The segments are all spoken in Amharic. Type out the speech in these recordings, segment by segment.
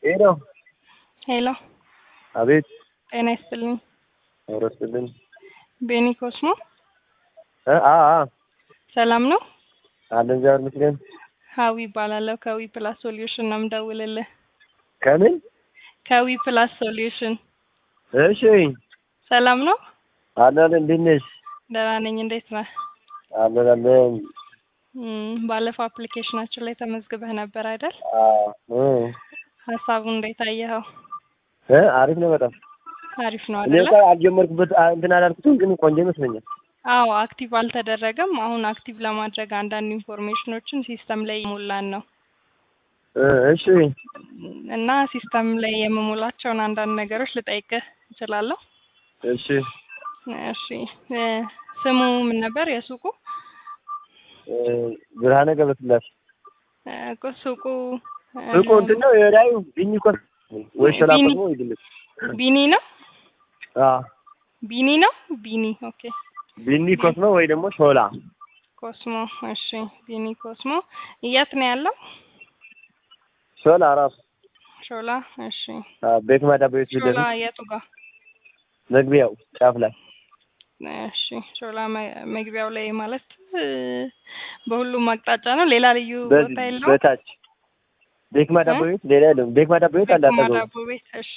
ሄሎ ሄሎ፣ አቤት። ጤና ይስጥልኝ። አውረስልን ቤኒ ኮስሞ አ አ ሰላም ነው? አለን እግዚአብሔር ይመስገን። ሀዊ ይባላለሁ። ከዊ ፕላስ ሶሉሽን ነው የምደውልልህ። ከምን? ከዊ ፕላስ ሶሉሽን። እሺ ሰላም ነው? አለን። እንዴት ነሽ? ደህና ነኝ። እንዴት ነህ? አለን አለን። እም፣ ባለፈው አፕሊኬሽናችን ላይ ተመዝግበህ ነበር አይደል? አዎ እ ሀሳቡን እንዴት አየኸው? እ አሪፍ ነው በጣም። አሪፍ ነው እኔ አይደለ? እንኳን አልጀመርኩበት አ- እንትን አላልኩትም፣ ግን ቆንጆ ይመስለኛል። አዎ፣ አክቲቭ አልተደረገም። አሁን አክቲቭ ለማድረግ አንዳንድ ኢንፎርሜሽኖችን ሲስተም ላይ የሞላን ነው እ እሺ እና ሲስተም ላይ የምሞላቸውን አንዳንድ ነገሮች ልጠይቅህ እችላለሁ? እሺ እሺ እ ስሙ ምን ነበር የሱቁ? እ ብርሃነ ገብረስላሴ እ እኮ ሱቁ እ ሱቁ እንትን ነው የላዩ ቢኒ ኮስ ወይ ሾላ ቢኒ። ኮስሞ ወይ ድልት ቢኒ ነው አ ቢኒ ነው ቢኒ። ኦኬ ቢኒ ኮስሞ ወይ ደግሞ ሾላ ኮስሞ። እሺ ቢኒ ኮስሞ። የት ነው ያለው? ሾላ ራሱ ሾላ። እሺ አ ቤት ማዳ ቤት ሾላ ቢደርስ የቱ ጋር? መግቢያው ጫፍ ላይ እሺ ሾላ መ- መግቢያው ላይ ማለት እ በሁሉም አቅጣጫ ነው። ሌላ ልዩ በዚህ ቦታ የለውም? በታች ቤክማ ዳቦ እ? ቤት ሌላ የለም። ቤክማ ዳቦ ቤት አለ ቤኮማ አጠገቡ። ዳቦ ቤት። እሺ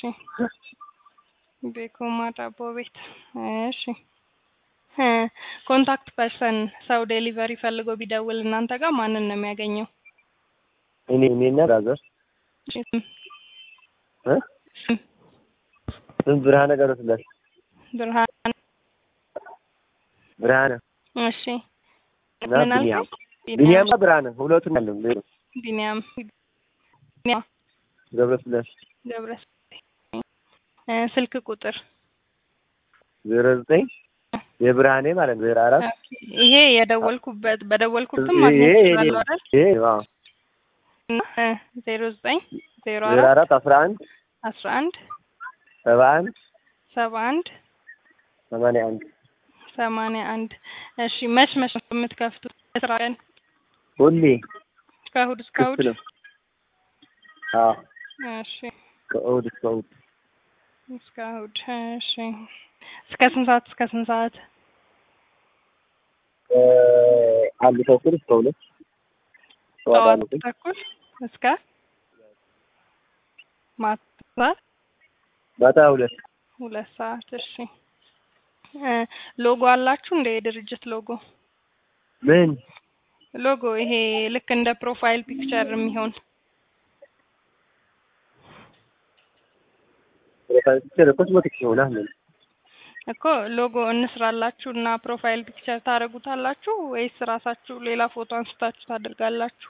ቤኮማ ዳቦ ቤት። እሺ እ ኮንታክት ፐርሰን ሰው ዴሊቨሪ ፈልጎ ቢደውል እናንተ ጋር ማንን ነው የሚያገኘው? እኔ እኔና ብራዘር እሺ ስም እ ስም ስም ብርሃነ ገብረስላሴ ብርሃን። ብርሃነ እሺ እና ምን አልከኝ? ቢኒያም ቢኒያም እና ብርሃነ ሁለቱም ያለው ሌሎ ቢኒያም ቢኒያም ገብረስላሴ ገብረ እ ስልክ ቁጥር ዜሮ ዘጠኝ የብርሃኔ ማለት ነው ዜሮ አራት ኦኬ። ይሄ የደወልኩበት በደወልኩትም ይሄ ማግኘት ይሄ ይችላል አይደል? ይሄ አዎ እና እ ዜሮ ዘጠኝ ዜሮ ዜሮ አራት አራት አስራ አንድ አስራ አንድ ሰባ አንድ ሰባ አንድ ሰማንያ አንድ ሰማንያ አንድ እሺ መች መች ነው የምትከፍቱት? ስራ ቀን ሁሌ ከእሑድ እስከ ክፍት እሑድ? ነው። አዎ እሺ ከእሑድ እስከ እሑድ እስከ እሑድ እሺ። እስከ ስንት ሰዓት እስከ ስንት ሰዓት? እ አንድ ተኩል እስከ ሁለት ጠዋት ጠዋት አንድ ተኩል ተኩል እስከ ማታ ማታ ሁለት ሁለት ሰዓት። እሺ እ ሎጎ አላችሁ እንደ የድርጅት ሎጎ? ምን ሎጎ ይሄ ልክ እንደ ፕሮፋይል ፒክቸር የሚሆን ፕሮፋይል ኮስሞቲክስ ይሆናል ምን እኮ ሎጎ እንስራላችሁ እና ፕሮፋይል ፒክቸር ታደርጉታላችሁ ወይስ ራሳችሁ ሌላ ፎቶ አንስታችሁ ታደርጋላችሁ?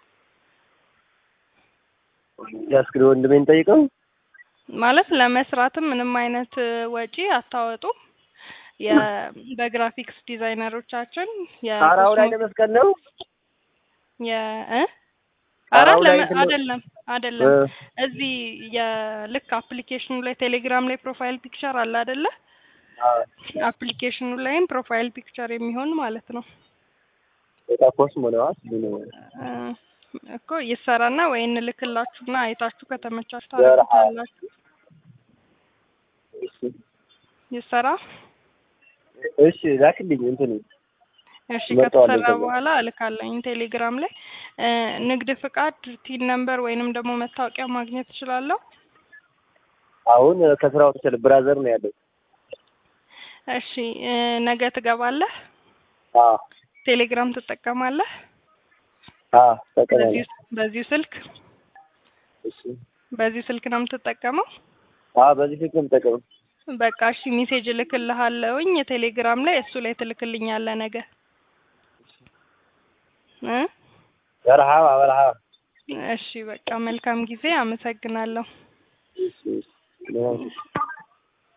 ያስክሪ ወንድሜን ጠይቀው ማለት ለመስራትም ምንም አይነት እ ወጪ አታወጡም። የ በግራፊክስ ዲዛይነሮቻችን ጣራው ላይ የኮስሞ ለመስቀል ነው የ እ ኧረ ጣራው ላይ ለመ- እንትን ነው- አይደለም አይደለም እ እዚህ የልክ አፕሊኬሽኑ ላይ ቴሌግራም ላይ ፕሮፋይል ፒክቸር አለ አይደለ? አፕሊኬሽኑ ላይም ፕሮፋይል ፒክቸር የሚሆን ማለት ነው በቃ ኮስሞ ነው አስ ምን እ እኮ ይሰራና ወይ እንልክላችሁና አይታችሁ ከተመቻችሁ ዘር- ታደርጉታላችሁ። እሺ ይሰራ እሺ ላክልኝ እንትን እሺ መጣዋለሁ ከተሰራ ከዛ። በኋላ እልካለኝ ቴሌግራም ላይ እ ንግድ ፍቃድ ቲን ነምበር ወይንም ደግሞ መታወቂያ ማግኘት እችላለሁ? አሁን ከስራ ወጥቻለሁ። ብራዘር ነው ያለው። እሺ እ ነገ ትገባለህ? አ ቴሌግራም ትጠቀማለህ? አ ተቀበለ በዚሁ በዚሁ ስልክ እሺ በዚሁ ስልክ ነው የምትጠቀመው? አ በዚህ ስልክ ነው የምጠቀመው። በቃ እሺ ሜሴጅ እልክልሃለሁኝ ቴሌግራም ላይ እሱ ላይ ትልክልኛለህ ነገ እ መርሃባ መርሃባ እሺ በቃ መልካም ጊዜ አመሰግናለሁ። እሺ እሺ